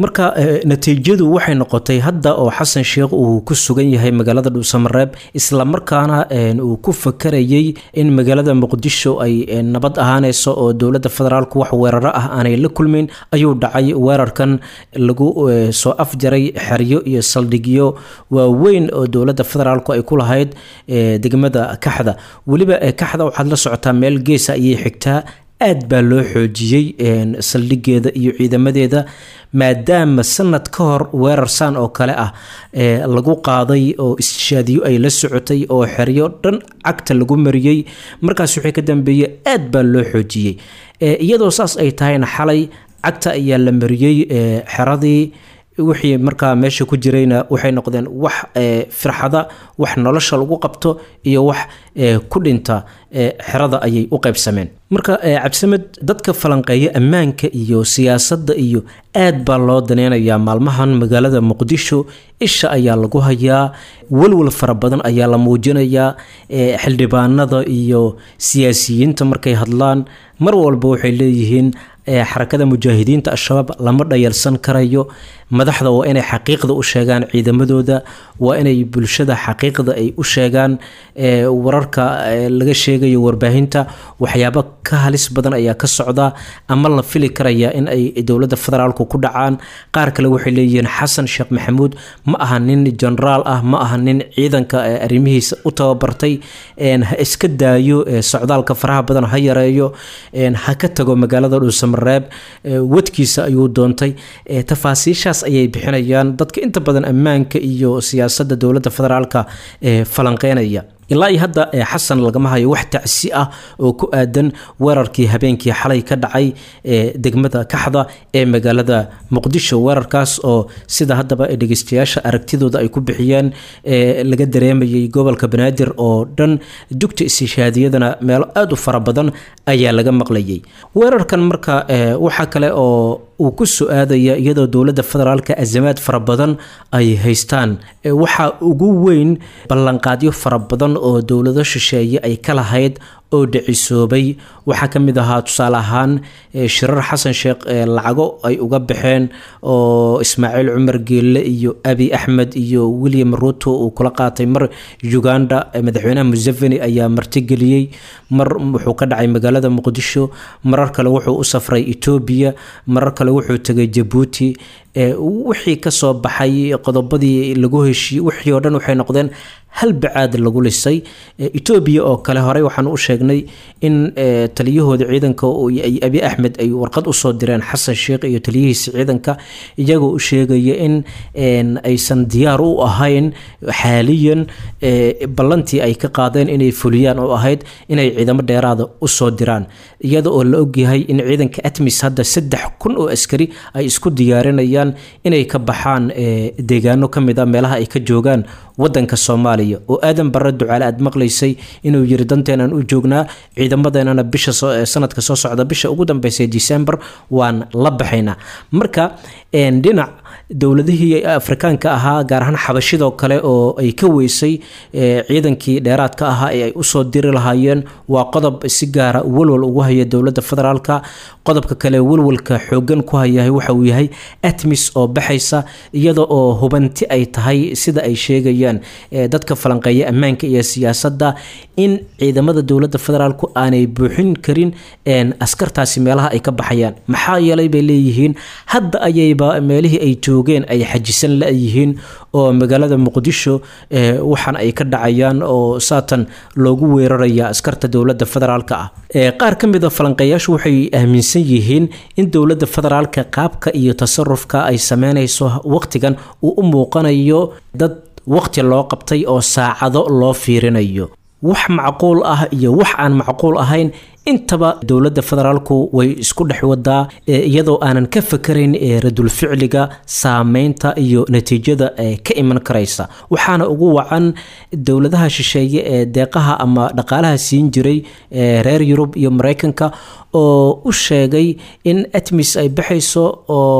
S11: marka natiijadu waxay noqotay hadda oo xasan sheekh uu ku sugan yahay magaalada dhuusamareeb islamarkaana uu ku fakarayay in magaalada muqdisho ay nabad ahaaneyso oo dowladda federaalku wax weeraro ah aanay la kulmin ayuu dhacay weerarkan lagu soo afjaray xeryo iyo saldhigyo waaweyn oo dowladda federaalku ay ku lahayd degmada kaxda weliba kaxda waxaad la socotaa meel geesa ayay xigtaa aad baa loo xoojiyey saldhigeeda iyo ciidamadeeda maadaama sanad ka hor weerar saan oo kale ah lagu qaaday oo istishaadiyo ay la socotay oo xeryo dhan cagta lagu mariyey markaas wixii ka dambeeyey aad baa loo xoojiyey iyadoo saas ay tahayna xalay cagta ayaa la mariyey xeradii wixii markaa meesha ku jirayna waxay noqdeen wax firxada wax nolosha lagu qabto iyo wax ku dhinta xerada ayay u qaybsameen marka cabdisamed dadka falanqeeya ammaanka iyo siyaasadda iyo aad baa loo daneynayaa maalmahan magaalada muqdisho isha ayaa lagu hayaa walwal fara badan ayaa la muujinayaa xildhibaanada iyo siyaasiyiinta markay hadlaan mar walba waxay leeyihiin xarakada mujaahidiinta al-shabaab lama dhayalsan karayo madaxda waa inay xaqiiqda u sheegaan ciidamadooda waa inay bulshada xaqiiqda ay u sheegaan wararka laga sheegayo warbaahinta waxyaabo ka halis badan ayaa ka socda ama la fili karaya in ay dowladda federaalku ku dhacaan qaar kale waxay leeyihiin xasan sheekh maxamuud ma aha nin genaraal ah ma aha nin ciidanka arrimihiisa u tababartay ha iska daayo socdaalka faraha badan ha yareeyo ha ka tago magaalada dhuusamareeb wadkiisa ayuu doontay tafaasiishaas ayay bixinayaan dadka inta badan ammaanka iyo siyaasadda dowladda federaalka falanqeynaya ilaa iyo hadda xasan lagama hayo wax tacsi ah oo ku aadan weerarkii habeenkii xalay ka dhacay degmada kaxda ee magaalada muqdisho weerarkaas oo sida haddaba dhegeystayaasha aragtidooda ay ku bixiyeen laga dareemayay gobolka banaadir oo dhan dugta istishaadiyadana meelo aada u fara badan ayaa laga maqlayay weerarkan marka waxaa kale oo uu ku su-aadaya iyadoo dowladda federaalka azamaad fara badan ay haystaan waxaa ugu weyn ballanqaadyo fara badan oo dowlado shisheeye ay ka lahayd oo dhicisoobay waxaa ka mid ahaa tusaale ahaan shirar xasan sheekh lacago ay uga baxeen oo ismaaciil cumar geelle iyo abi axmed iyo william ruto uu kula qaatay mar uganda madaxweynaha museveni ayaa martigeliyey mar wuxuu ka dhacay magaalada muqdisho marar kale wuxuu u safray etoobiya marar kale wuxuu tegay jabuuti wixii kasoo baxay qodobadii lagu heshiiyey wixii oo dhan waxay noqdeen hal bacaad lagu lisay etoobiya oo kale horey waxaan u sheegnay in taliyahooda ciidanka ay abi axmed ay warqad usoo direen xasan sheekh iyo taliyihiisa ciidanka iyagoo u sheegaya in aysan diyaar u ahayn xaaliyan ballantii ay ka qaadeen inay fuliyaan oo ahayd inay ciidamo dheeraada usoo diraan iyada oo la ogyahay in ciidanka atmis hadda saddex kun oo askari ay isku diyaarinayaan inay ka baxaan deegaano ka mid a meelaha ay ka joogaan wadanka soomaaliya oo aadan barre ducaale aad maqlaysay inuu yiri danteenan u joognaa ciidamadeenana bisha sanadka soo socda bisha ugu dambeysa december waan la baxaynaa marka dhinac dowladihii afrikaanka ahaa gaar ahaan xabashidoo kale oo ay ka weysay ciidankii dheeraadka ahaa ee ay usoo diri lahaayeen waa qodob si gaara walwal ugu haya dowladda federaalka qodobka kale walwalka xoogan ku hayahay waxa uu yahay atmis oo baxaysa iyada oo hubanti ay tahay sida ay sheegayaan dadka falanqeeya ammaanka iyo siyaasadda in ciidamada dowladda federaalku aanay buuxin karin askartaasi meelaha ay ka baxayaan maxaa yeelay bay leeyihiin hadda ayayba meelihii ay joogeen ay xajisan la-yihiin oo magaalada muqdisho waxaan ay ka dhacayaan oo saatan loogu weeraraya askarta dowladda federaalka ah qaar ka mid a falanqeeyaashu waxay aaminsan yihiin in dowladda federaalka qaabka iyo tasarufka ay sameynayso waqtigan uu u muuqanayo dad waqti loo qabtay oo saacado loo fiirinayo wax macquul ah iyo wax aan macquul ahayn intaba dowladda federaalku way isku dhex wadaa iyadoo aanan ka fakarayn radulficliga saameynta iyo natiijada ka iman karaysa waxaana ugu wacan dowladaha shisheeye ee deeqaha ama dhaqaalaha siin jiray reer yurub iyo mareykanka oo u sheegay in atmis ay baxayso oo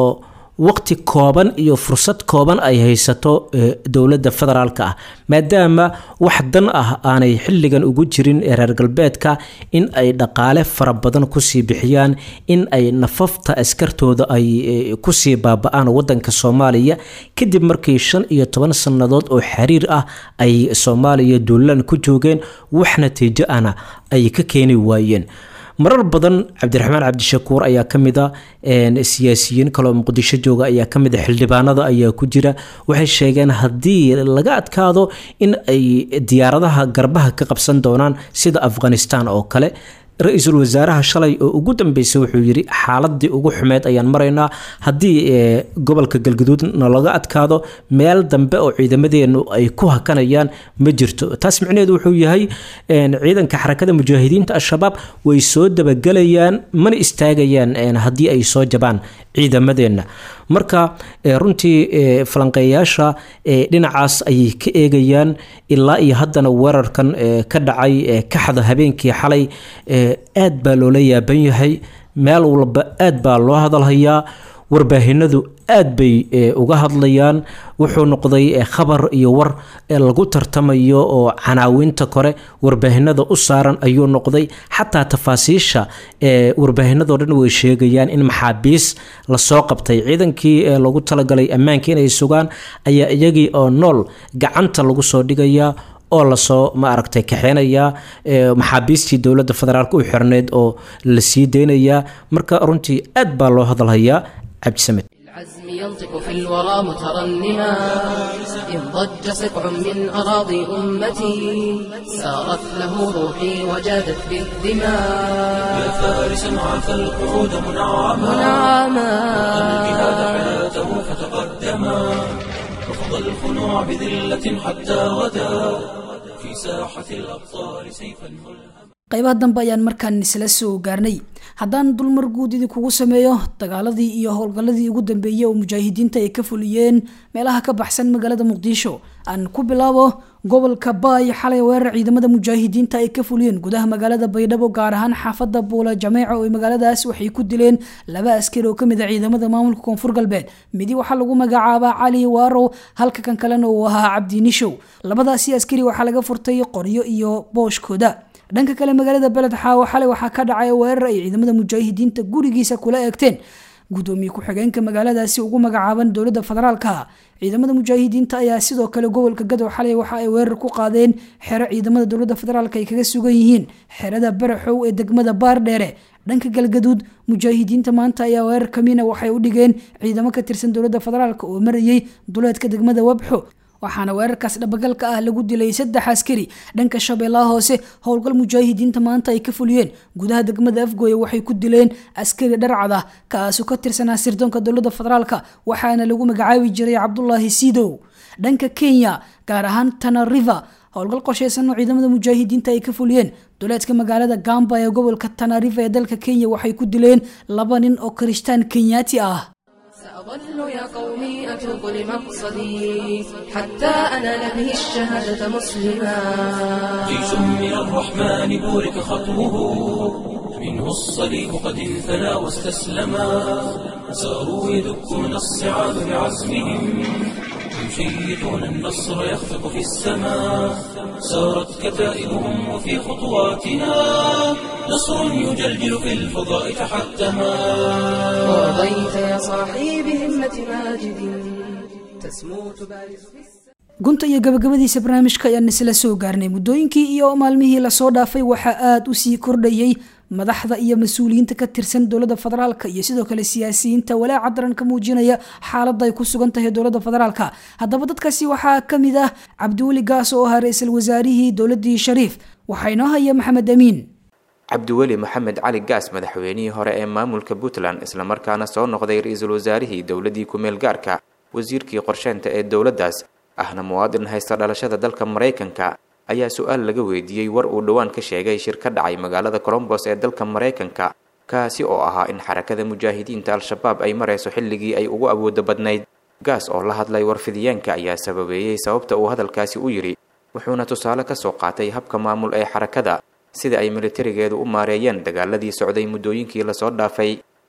S11: waqti kooban iyo fursad kooban ay haysato dowladda federaalka ah maadaama wax dan ah aanay xilligan ugu jirin reer galbeedka in ay dhaqaale fara badan kusii bixiyaan in ay nafafta askartooda ay kusii baaba-aan wadanka soomaaliya kadib markii shan iyo toban sannadood oo xiriir ah ay soomaaliya duulaan ku joogeen wax natiijo ahna ay ka keeni waayeen marar badan cabdiraxmaan cabdishakuur ayaa ka mid a siyaasiyiin kaloo muqdisho jooga ayaa ka mid a xildhibaanada ayaa ku jira waxay sheegeen haddii laga adkaado in ay diyaaradaha garbaha ka qabsan doonaan sida afghanistan oo kale ra-iisul wasaaraha shalay oo ugu dambeysay wuxuu yidhi xaaladii ugu xumeyd ayaan maraynaa haddii gobolka galgaduudna laga adkaado meel dambe oo ciidamadeenu ay ku hakanayaan ma jirto taas micnaheedu wuxuu yahay ciidanka xarakada mujaahidiinta al-shabaab way soo dabagelayaan mana istaagayaan haddii ay soo jabaan ciidamadeenna marka runtii falanqeeyaasha dhinacaas ayay ka eegayaan ilaa iyo haddana weerarkan ka dhacay kaxda habeenkii xalay aad baa loola yaaban yahay meel walba aad baa loo hadalhayaa warbaahinadu aad bay uga hadlayaan wuxuu noqday khabar iyo war lagu tartamayo oo canaawinta kore warbaahinada u saaran ayuu noqday xataa tafaasiisha warbaahinadoo dhan way sheegayaan in maxaabiis lasoo qabtay ciidankii lagu talagalay ammaanka inay sugaan ayaa iyagii oo nool gacanta lagu soo dhigayaa oo lasoo ma aragtay kaxeynayaa maxaabiistii dowladda federaalk u xirneyd oo la sii deynayaa marka runtii aad baa loo hadalhayaa cabdisamed
S2: العزم ينطق في الورى مترنما إن ضج سقع من أراضي أمتي سارت له روحي وجادت بالدماء
S1: يا فارسا عفى القعود منعما
S2: منعما
S1: الجهاد حياته فتقدما رفض الخنوع بذلة حتى غدا في ساحة الأبطال سيفا ملهما
S3: qaybaha dambe ayaan markaan isla soo gaarnay haddaan dulmar guud idinkugu sameeyo dagaaladii iyo howlgalladii ugu dambeeyey oo mujaahidiinta ay ka fuliyeen meelaha ka baxsan magaalada muqdisho aan ku bilaabo gobolka baay xalay weerar ciidamada mujaahidiinta ay ka fuliyeen gudaha magaalada baydhabo gaar ahaan xaafada buula jameeco oo magaaladaas waxay ku dileen laba askari oo kamid a ciidamada maamulka koonfur galbeed midi waxaa lagu magacaabaa cali waarow halka kan kalena uu ahaa cabdi nishow labadaasi askari waxaa laga furtay qoryo iyo booshkooda dhanka kale magaalada beled xaawo xalay waxaa ka dhacay weerar ay ciidamada mujaahidiinta gurigiisa kula eegteen gudoomiye ku-xigeenka magaaladaasi ugu magacaaban dowladda federaalka ciidamada mujaahidiinta ayaa sidoo kale gobolka gadow xalay waxa ay weerar ku qaadeen xero ciidamada dowladda federaalk ay kaga sugan yihiin xerada baraxow ee degmada baardheere dhanka galgaduud mujaahidiinta maanta ayaa weerar kamiina waxay u dhigeen ciidamo ka tirsan dowladda federaalk oo marayay duleedka degmada wabxo waxaana weerarkaas dhabagalka ah lagu dilay saddex askari dhanka shabeellaha hoose howlgal mujaahidiinta maanta ay ka fuliyeen gudaha degmada afgooye waxay ku dileen askari dharcad ah kaasoo ka tirsanaa sirdoonka dowladda federaalk waxaana lagu magacaabi jiray cabdulaahi sidow dhanka kenya gaar ahaan tana river howlgal qorsheysan oo ciidamada mujaahidiinta ay ka fuliyeen duleedka magaalada gamba ee gobolka tana river ee dalka kenya waxay ku dileen laba nin oo kirishtaan kenyaati ah
S2: سأظل يا قومي أتوب لمقصدي حتى أنال به الشهادة مسلما
S1: جيش من الرحمن بورك خطوه منه الصليب قد انثنى واستسلما ساروا يدكون الصعاب بعزمهم يشيطون النصر يخفق في السماء سارت كتائبهم وفي خطواتنا نصر يجلجل في الفضاء تحتما
S2: ورضيت يا صاحي بهمة ماجد تسمو تبارز في السماء
S3: gunta iyo gabagabadiisa barnaamijka ayaan isla soo gaarnay muddooyinkii iyo maalmihii lasoo dhaafay waxaa aada u sii kordhayay madaxda iyo mas-uuliyiinta ka tirsan dowladda federaalk iyo sidoo kale siyaasiyiinta walaaca daran ka muujinaya xaaladda ay ku sugan tahay dowladda federaalk haddaba dadkaasi waxaa ka mid ah cabdiweli gaas oo ahaa ra-iisul wasaarihii dowladdii shariif waxaa inoo haya maxamed amiin
S12: cabdiweli maxamed cali gaas madaxweynihii hore ee maamulka puntland islamarkaana soo noqday ra-iisul wasaarihii dowladdii ku-meel gaarka wasiirkii qorsheynta ee dowladdaas ahna muwaadin haysta dhalashada dalka maraykanka ayaa su-aal laga weydiiyey war uu dhowaan ka sheegay shir ka dhacay magaalada colombos ee dalka maraykanka kaasi oo ahaa in xarakada mujaahidiinta al-shabaab ay marayso xilligii ay ugu awoodo badnayd gaas oo la hadlay warfidiyeenka ayaa sababeeyey sababta uu hadalkaasi u yidhi wuxuuna tusaale ka soo qaatay habka maamul ee xarakada sida ay militarigeedu u maareeyeen dagaaladii socday muddooyinkii lasoo dhaafay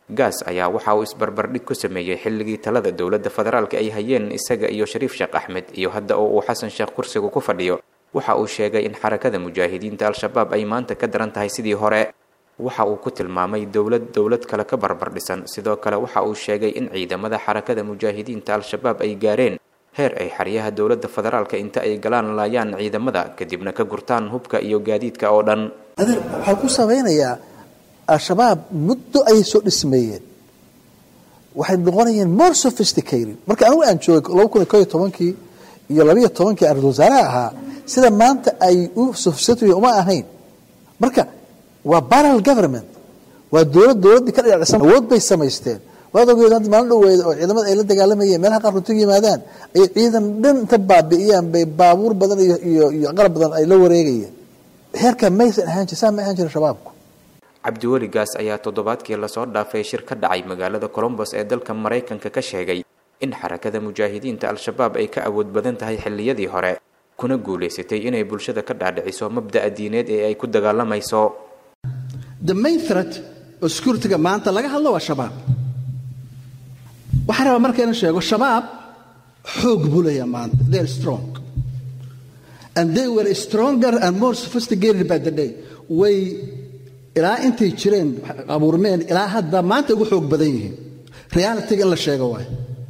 S12: gaas ayaa waxa uu isbarbardhig ku sameeyey xilligii talada dowladda federaalka ay hayeen isaga iyo shariif sheekh axmed iyo hadda oo uu xasan sheekh kursiga ku fadhiyo waxa uu sheegay in xarakada mujaahidiinta al-shabaab ay maanta ka daran tahay sidii hore waxa uu ku tilmaamay dowlad dowlad kale ka barbar dhisan sidoo kale waxa uu sheegay in ciidamada xarakada mujaahidiinta al-shabaab ay gaareen heer ay xeryaha dowladda federaalka inta ay galaan laayaan ciidamada kadibna ka gurtaan hubka iyo gaadiidka oo dhan
S13: adeer waxaan ku samaynayaa al-shabaab muddo ayay soo dhismeeyeen waxay noqonayeen more sophisticated marka anigu aan joogay laba kun iyo koyo tobankii iyo labiyo tobankii ra-isul wasaaraha ahaa sida maanta ay u sophisticated uma ahayn marka waa baral government waa dowlad dowladdii ka dhinacisan awood bay samaysteen waad ogeed hadda maalin dhoweeda oo ciidamada ay la dagaalamayeen meelaha qaar runtigu yimaadaan ay ciidan dhan inta baabi'iyaan bay baabuur badan iyo iyo iyo qalab badan ay la wareegayeen heerka maysan ahaan jir saa ma ahaan jirin shabaabku
S12: cabdiweli gaas ayaa toddobaadkii lasoo dhaafay shir ka dhacay magaalada colombos ee dalka maraykanka ka sheegay in xarakada mujaahidiinta al-shabaab ay ka awood badan tahay xilliyadii hore kuna guulaysatay inay bulshada ka dhaadhiciso mabda'a diineed ee ay ku dagaalamayso
S13: the main threat oo securityga maanta laga hadlo waa shabaab waxaan rabaa markayna sheego shabaab xoog buu leeyaha maanta they are strong and they were stronger and more sophisticated by the day way ilaa intay jireen abuurmeen ilaa hadda maanta ugu xoog badan yihiin realityga in la sheego waay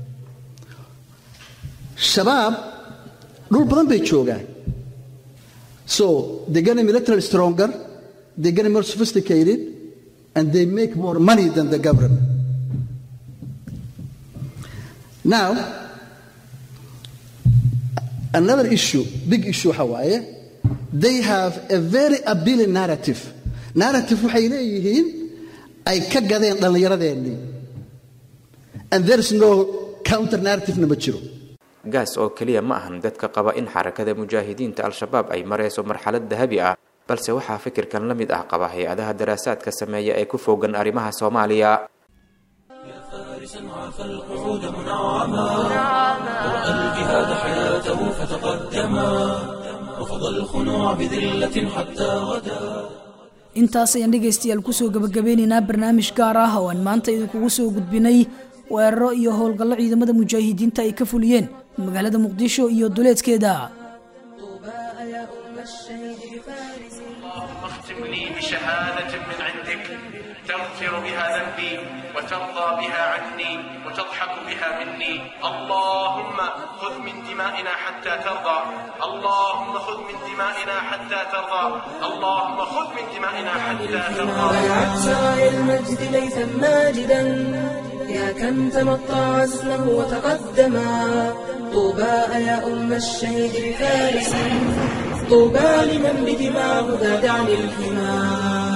S13: shabaab dhul badan bay joogaan so they getting militarily stronger they getting more sophisticated and they make more money than the government now another issue big issue waxa waaye they have a very appealing narrative narrative waxay leeyihiin ay ka gadeen dhallinyaradeenii and there is no counter narrativena ma jiro
S12: gaas oo keliya ma ahan dadka qaba in xarakada mujaahidiinta al-shabaab ay marayso marxalad dahabi ah balse waxaa fikirkan la mid ah qaba hay-adaha daraasaadka sameeya ee ku fogan arrimaha soomaaliya
S1: فالقعود منعما ورأى الجهاد حياته فتقدما وفضى الخنوع بذلة حتى غدا
S3: intaas ayaan dhegaystayaal kusoo gabagabeynaynaa barnaamij gaar ah oo aan maanta idinkugu soo gudbinay weeraro iyo howlgallo ciidamada mujaahidiinta ay ka fuliyeen magaalada muqdisho iyo duleedkeeda
S14: اختم لي بشهادة من عندك تغفر بها ذنبي وترضى بها عني وتضحك بها مني اللهم خذ من دمائنا حتى ترضى اللهم خذ من دمائنا حتى ترضى اللهم خذ من دمائنا حتى ترضى
S2: عسى المجد ليثا ماجدا يا كم تمطى عزمه وتقدما طوبى يا أم الشهيد بفارس طوبى لمن بدماه ذاد عن الحمى